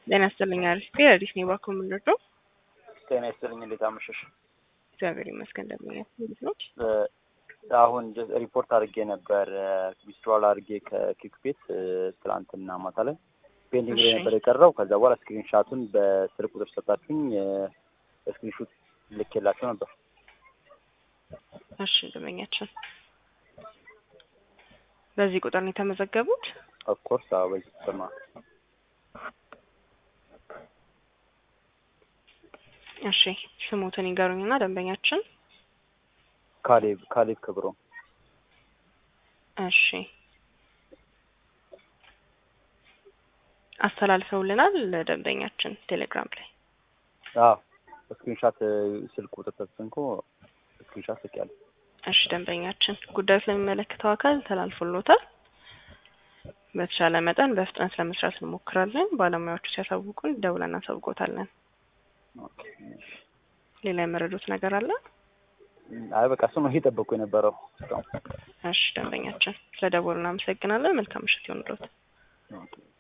ጤና ይስጥልኝ። አሪፍ አዲስ ነው ባኮ የምንረዳው። ጤና ይስጥልኝ። እንዴት አመሸሽ? እግዚአብሔር ይመስገን። እንደምን እንዴት ነው? አሁን ሪፖርት አድርጌ ነበር ዊዝድሮዋል አድርጌ ከኪክ ቤት ትላንትና ማታ ላይ ፔንዲንግ ላይ ነበር የቀረው። ከዛ በኋላ ስክሪንሻቱን በስልክ ቁጥር ሰጣችሁኝ ስክሪንሹት ልኬላቸው ነበር። እሺ ደንበኛችን በዚህ ቁጥር ነው የተመዘገቡት? ኦፍኮርስ አዎ፣ በዚህ ቁጥር ነው። እሺ ስሙትን ይገሩኝና ደንበኛችን ካሌብ ካሌብ ክብሮ። እሺ አስተላልፈውልናል ለደንበኛችን ቴሌግራም ላይ። አዎ ስክሪንሻት ስልክ ቁጥር ተጽንኮ ስክሪንሻት ልኬያለሁ። እሺ ደንበኛችን ጉዳዩ ስለሚመለከተው አካል ተላልፎሎታል። በተሻለ መጠን በፍጥነት ለመስራት እንሞክራለን። ባለሙያዎቹ ሲያሳውቁን ደውለን እናሳውቆታለን። ሌላ የመረዱት ነገር አለ? አይ በቃ እሱ ነው እየጠበቁ የነበረው። እሺ ደንበኛችን ስለደወሉ እናመሰግናለን። መልካም ምሽት ይሁንልዎት።